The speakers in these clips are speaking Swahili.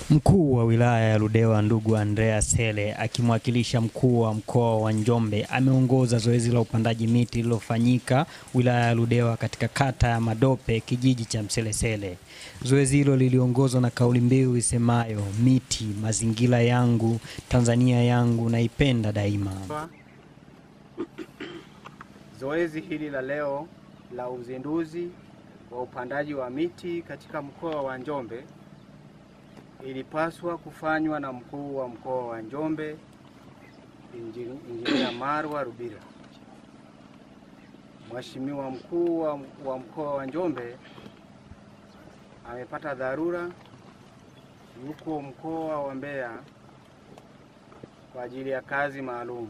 Mkuu wa wilaya ya Ludewa ndugu Andrea Sele akimwakilisha mkuu wa mkoa wa Njombe ameongoza zoezi la upandaji miti lililofanyika wilaya ya Ludewa katika kata ya Madope kijiji cha Mselesele. Zoezi hilo liliongozwa na kauli mbiu isemayo miti mazingira yangu Tanzania yangu naipenda daima. Zoezi hili la leo la uzinduzi wa upandaji wa miti katika mkoa wa Njombe ilipaswa kufanywa na mkuu wa mkoa wa Njombe Injinia Marwa Rubira. Mheshimiwa mkuu wa, wa mkoa wa Njombe amepata dharura, yuko mkoa wa Mbeya kwa ajili ya kazi maalum.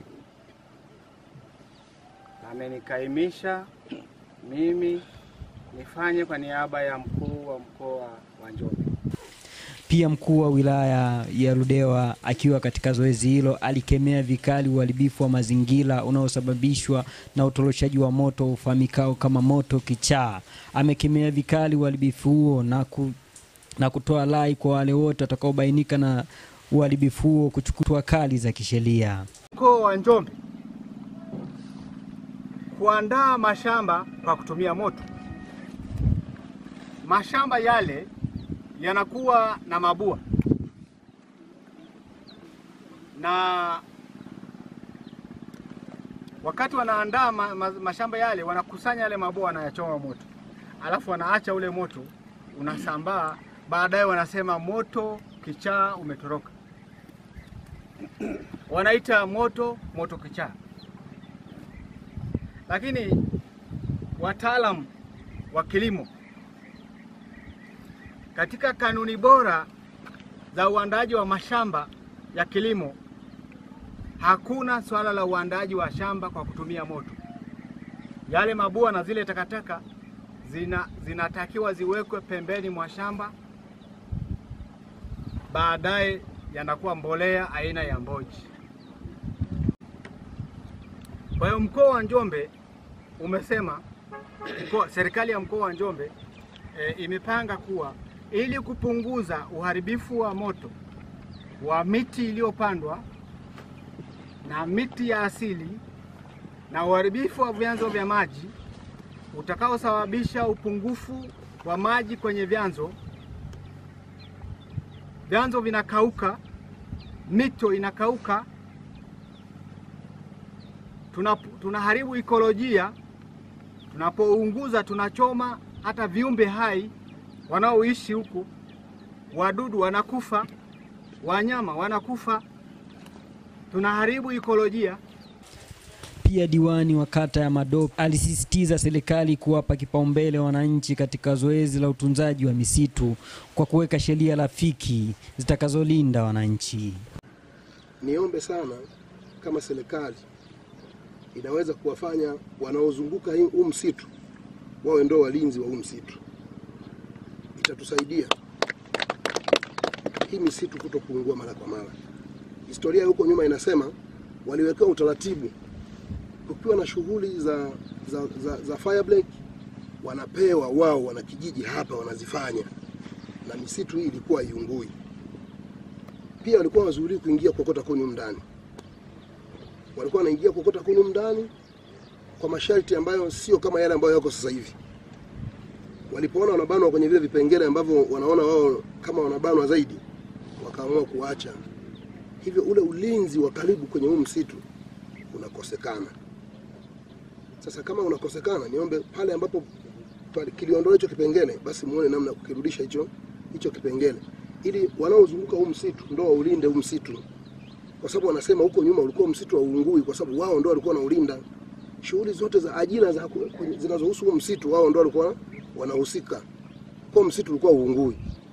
Amenikaimisha mimi nifanye kwa niaba ya mkuu wa mkoa wa Njombe. Pia mkuu wa wilaya ya Ludewa akiwa katika zoezi hilo alikemea vikali uharibifu wa mazingira unaosababishwa na utoroshaji wa moto ufahamikao kama moto kichaa. Amekemea vikali uharibifu huo na, ku, na kutoa rai kwa wale wote watakaobainika na uharibifu huo kuchukua kali za kisheria. Mkoa wa Njombe kuandaa mashamba kwa kutumia moto. Mashamba yale yanakuwa na mabua na wakati wanaandaa ma, ma, mashamba yale wanakusanya yale mabua, wanayachoma moto, alafu wanaacha ule moto unasambaa. Baadaye wanasema moto kichaa umetoroka, wanaita moto moto kichaa. Lakini wataalamu wa kilimo katika kanuni bora za uandaaji wa mashamba ya kilimo hakuna swala la uandaaji wa shamba kwa kutumia moto. Yale mabua na zile takataka zina, zinatakiwa ziwekwe pembeni mwa shamba, baadaye yanakuwa mbolea aina ya mboji. Kwa hiyo mkoa wa Njombe umesema mkoa, serikali ya mkoa wa Njombe e, imepanga kuwa ili kupunguza uharibifu wa moto wa miti iliyopandwa na miti ya asili na uharibifu wa vyanzo vya maji utakaosababisha upungufu wa maji kwenye vyanzo, vyanzo vinakauka, mito inakauka, tunaharibu ikolojia. Tunapounguza tunachoma hata viumbe hai wanaoishi huku, wadudu wanakufa, wanyama wanakufa, tunaharibu ikolojia. Pia diwani wa kata ya Madope alisisitiza serikali kuwapa kipaumbele wananchi katika zoezi la utunzaji wa misitu kwa kuweka sheria rafiki zitakazolinda wananchi. Niombe sana kama serikali inaweza kuwafanya wanaozunguka huu msitu wawe ndo walinzi wa huu msitu itatusaidia hii misitu kuto kuungua mara kwa mara. Historia huko nyuma inasema waliwekewa utaratibu, kukiwa na shughuli za, za, za, za fire break wanapewa wao wana kijiji hapa wanazifanya, na misitu hii ilikuwa iungui. Pia walikuwa wazuri kuingia kuokota kuni ndani, walikuwa wanaingia kuokota kuni ndani kwa masharti ambayo sio kama yale ambayo yako sasa hivi walipoona wanabanwa kwenye vile vipengele ambavyo wanaona wao kama wanabanwa zaidi, wakaamua kuacha hivyo. Ule ulinzi wa karibu kwenye huu msitu unakosekana. Sasa kama unakosekana, niombe pale ambapo kiliondolewa hicho kipengele, basi muone namna ya kukirudisha hicho hicho kipengele, ili wanaozunguka huu msitu ndo waulinde huu msitu, kwa sababu wanasema huko nyuma ulikuwa msitu wa uungui, kwa sababu wao ndo walikuwa wanaulinda. Shughuli zote za ajira zinazohusu huu msitu, wao ndo walikuwa wanahusika kwa msitu ulikuwa uungui.